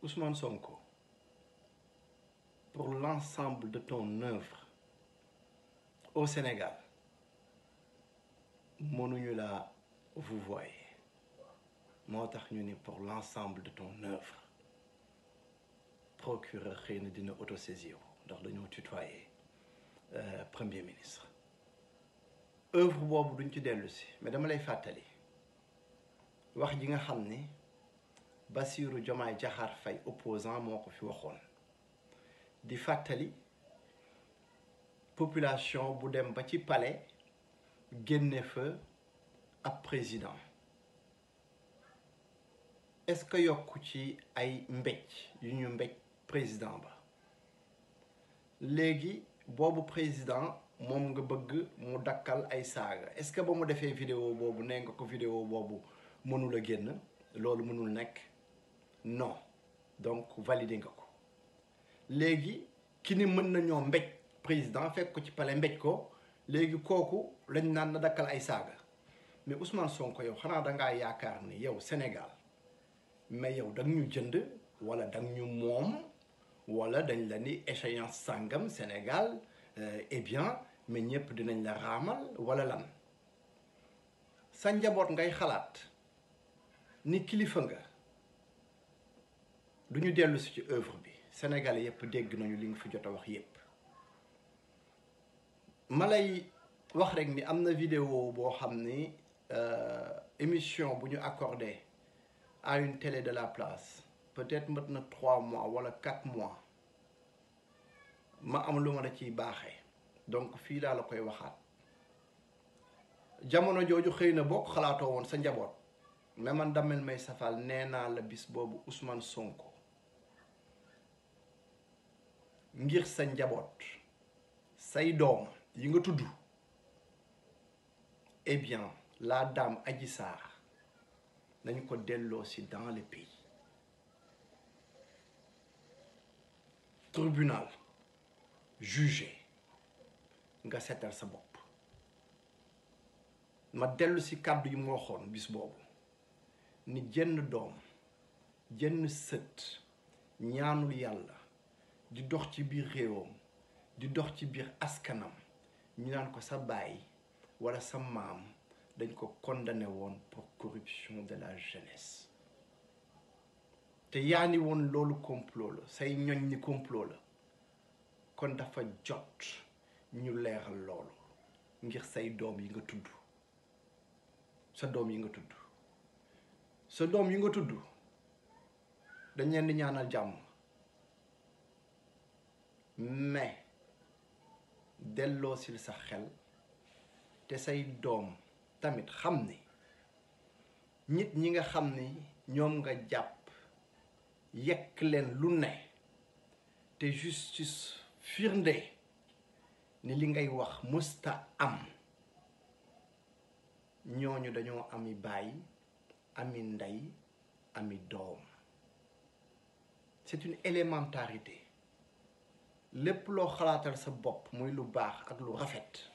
Ousmane Sonko pour l'ensemble de ton œuvre au Sénégal mënuñu la vous voyez moo tax ñu ni pour l'ensemble de ton œuvre procureur xëy na dina autosaisir ndax dañoo tutoyer premier ministre œuvre boobu duñ ci dellu si mais dama lay fàttali wax ji nga xam ni Bassirou Diomaye Diakhar Faye opposant moo ko fi waxoon di fàttali population bu dem ba ci palais génne fa ab président est-ce que yokku ci ay mbéj yu ñu mbéj président ba léegi boobu président moom nga bëgg mu dakkal ay saaga est-ce que ba mu defee vidéo boobu nee nga ko vidéo boobu mënul a génn loolu mënul nekk non donc validé nga ko léegi ki ni mën nañoo mbéj président fekk ko ci palais mbéj ko léegi kooku lañ naan na dakkal ay saaga mais Ousmane Sonko yow xanaa dangaa yaakaar ni yow Sénégal mais yow dang ñu jënd wala dang ñu moom wala dañ la ni échéance sàngam Sénégal eh bien mais ñëpp dinañ la raamal wala lan sa njaboot ngay xalaat ni kilifa nga du ñu dellu si ci œuvre bi Sénégalais yëpp dégg nañu li nga fi jot a wax yëpp ma lay wax rek ni am na vidéo boo xam ni émission bu ñu accordé à une télé de la place peut-être mat na trois mois wala quatre mois ma am lu ma la ciy baaxee donc fii laa la koy waxaat jamono jooju xëy na boo ko xalaatoo woon sa njaboot mais man Damel may safal nee naa la bis boobu Ousmane Sonko ngir sa njaboot say doom yi nga tudd eh bien la dame Adji Sarr nañ ko delloo si dans le pays tribunal jugé nga seetal sa bopp ma dellu si kàddu yi mu waxoon bis boobu ni jenn doom jenn sët ñaanul yàlla di dox ci biir réewam di dox ci biir askanam ñu naan ko sa baay walla sa maam dañ ko condamné woon pour corruption de la jeunesse te yaa ni woon loolu complot la say ñoñ ni complot la kon dafa jot ñu leeral loolu ngir say doom yi nga tudd sa doom yi nga tudd sa doom yi nga tudd dañ leen di ñaanal jàmm mais delloo sil sa xel te say doom tamit xam ni nit ñi nga xam ni ñoom nga jàpp yekk leen lu ne te justice firnde ni li ngay wax musta am ñooñu dañoo ami baay ami ndey ami doom c'est une élémentarité lépp loo xalaatal sa bopp muy lu baax ak lu rafet